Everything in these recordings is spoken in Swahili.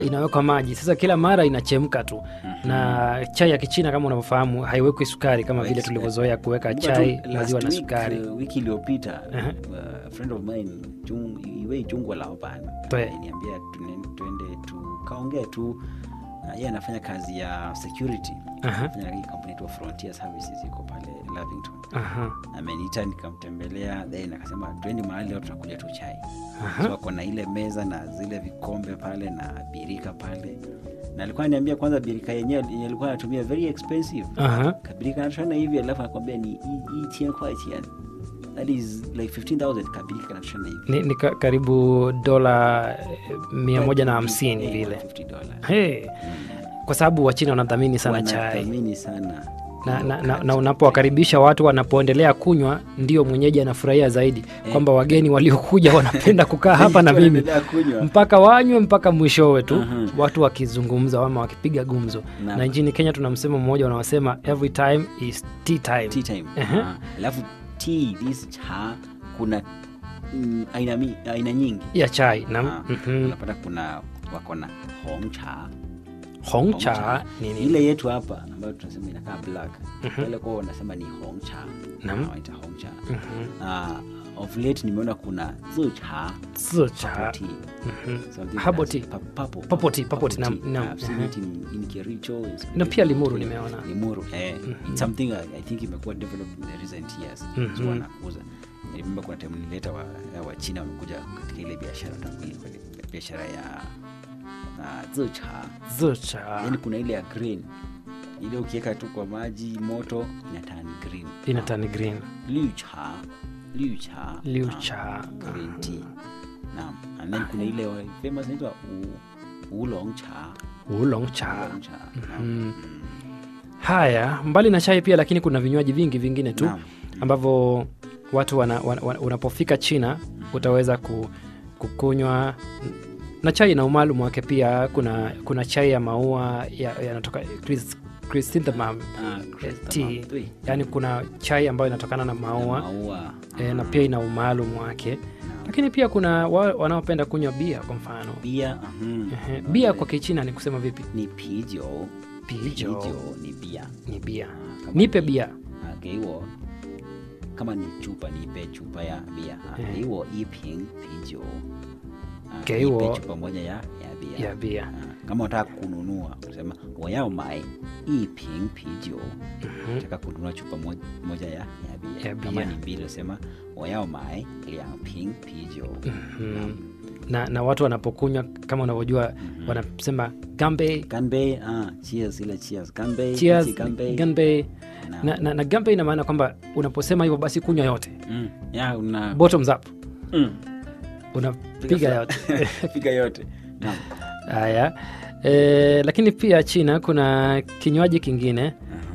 inawekwa maji sasa kila mara inachemka tu na chai ya kichina kama unavyofahamu haiwekwi sukari kama Haiweki vile sukari. tulivyozoea kuweka Kumbuka chai tu maziwa na last week, sukari uh, wiki iliyopita Aha. uh, friend of mine Chung, iwe chungwa laoban Twe. niambia tuende tukaongea tu uh, yeye anafanya kazi ya security Aha. anafanya hii kampuni tu Frontier Services iko pale Lavington Aha. ameniita nikamtembelea then akasema twende mahali leo tutakuja tu chai Aha. so ako na ile meza na zile vikombe pale na birika pale na alikuwa ananiambia kwanza birika yenyewe yenye alikuwa anatumia very expensive Aha. kabirika anatoshana hivi alafu anakwambia ni hii tien kwa tien that is like 15000 kabirika kanatoshana hivi ni, ni ka, karibu dola eh, mia moja na hamsini Eh, vile 150 dollars. hey. kwa sababu wachina wanadhamini sana chai Wanathamini sana na, hiyo na, na, kati. na unapowakaribisha watu wanapoendelea kunywa ndio mwenyeji anafurahia zaidi kwamba wageni waliokuja wanapenda kukaa hapa na mimi Wanaendelea kunywa. mpaka wanywe mpaka mwishowe tu Mhm. watu wakizungumza ama wakipiga gumzo Naam. na nchini kenya tuna msemo mmoja unaosema every time is tea time tea time Ehe. Ah, alafu tea this cha kuna mm, aina, mi- aina nyingi ya chai na Ah, mhm. unapata kuna wako na hong cha hong Hong cha cha. nini ile yetu hapa ambayo tunasema inakaa black wale kwao wanasema ni hong cha Naam. Ah, wanaita hong cha Mhm. uh, of late nimeona kuna zi cha Zi cha. purple tea. Mhm. Something Herbal that's tea. pu- purple- Purple tea, purple tea, purple naam, naam. I've seen it in- in Kericho, it's Na pia Limuru been- nimeona. Limuru, eh. It's something I, I think imekuwa developed in the recent years Mhm. so wanakuza nilimemba kuna time nilileta wa, wa China wamekuja katika ile biashara tangu- biashara ya uh, zi cha Zi cha yani kuna ile ya green ile ukiweka tu kwa maji moto inatani green inatani green liu cha liu cha Liu ah, cha. green tea naam and then kuna ile wa- famous inaitwa u- oolong cha oolong cha oolong cha naam. Mm. haya mbali na chai pia lakini kuna vinywaji vingi vingine tu Naam. ambavyo watu wana, wana, wana, unapofika china utaweza ku, kukunywa na chai na umaalum wake pia kuna kuna chai ya maua ya- yanatoka chris- chrysanthemum Ah, tea. chrysanthemum, tui. yaani kuna chai ambayo inatokana na Na maua maua e, na pia ina umaalum wake lakini pia kuna wa, wanaopenda kunywa bia kwa mfano bia mhm. Ehe, bia kwa kichina ni kusema vipi ni pijo pijo ni bia ni bia Ah, kama nipe ni- bia ah, 给我 kama ni chupa nipe chupa ya bia ah, Eh. 给我一瓶啤酒 Ah, 给我 nipe chupa moja ya, ya bia ya bia Ah, kama unataka kununua unasema 我要买一瓶啤酒 nataka kununua chupa mo- moja ya, ya bia Ya kama bia. ni mbili unasema 我要买两瓶啤酒 mm. na, na watu wanapokunywa kama unavyojua wanasema gambe ganbei ah, cheers ile cheers ganbei cheers iti ganbei gambe Naam. na, na, na gambe ina maana kwamba unaposema hivyo basi kunywa yote Mm, ya una bottoms up mm, unapiga yote piga yote naam haya e, lakini pia china kuna kinywaji kingine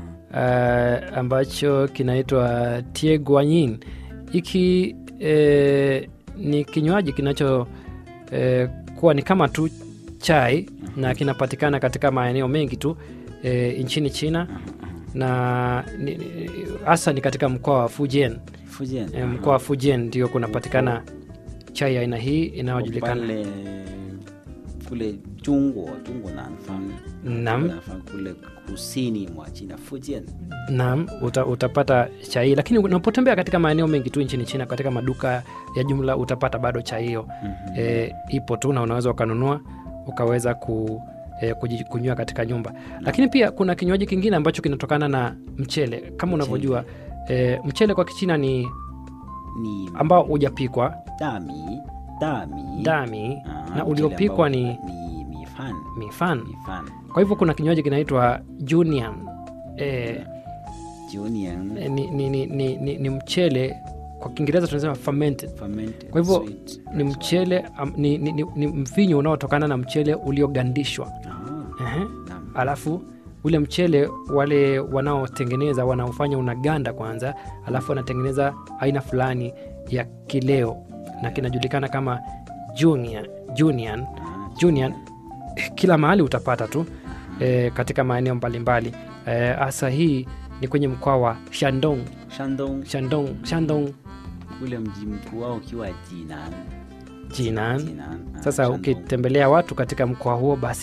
uh, ambacho kinaitwa tieguanyin hiki e, ni kinywaji kinacho e, kuwa ni kama tu chai na kinapatikana katika maeneo mengi tu e, nchini china na ni- ni- hasa ni katika mkoa wa fujian Fujian e, mkoa wa fujian ndio kunapatikana chai ya aina hii inayojulikana pale kule Jungwa, Jungwa Nanfang, Naam. Nanfang kule kusini mwa China, Fujian. Naam, uta, utapata chai lakini unapotembea katika maeneo mengi tu nchini China, katika maduka ya jumla utapata bado chai hiyo Mhm. e, ipo tu na unaweza ukanunua ukaweza ku, e, kuji- kunywa katika nyumba. Lakini pia kuna kinywaji kingine ambacho kinatokana na mchele kama unavyojua e, mchele kwa Kichina ni Ni ambao hujapikwa dami, dami. dami Ah, na mchele uliopikwa ambao ni ni mifan, mifan. mifan. Kwa hivyo kuna kinywaji kinaitwa junian e, Junian, ni, ni, ni, ni, ni, ni mchele kwa Kiingereza tunasema fermented. fermented Kwa hivyo sweet ni rice mchele am, ni, ni, ni, ni mvinyo unaotokana na mchele uliogandishwa wine. Ah, Ehe. naam. alafu ule mchele wale wanaotengeneza wanaofanya unaganda kwanza alafu wanatengeneza aina fulani ya kileo na kinajulikana kama junior, junior, Ah, junior. kila mahali utapata tu e, katika maeneo mbalimbali hasa hii ni kwenye mkoa wa shandong Shandong, shandong shandong ule mji mkuu wao ukiwa Jinan. jinan Jinan. Ah, sasa Shandong. ukitembelea watu katika mkoa huo basi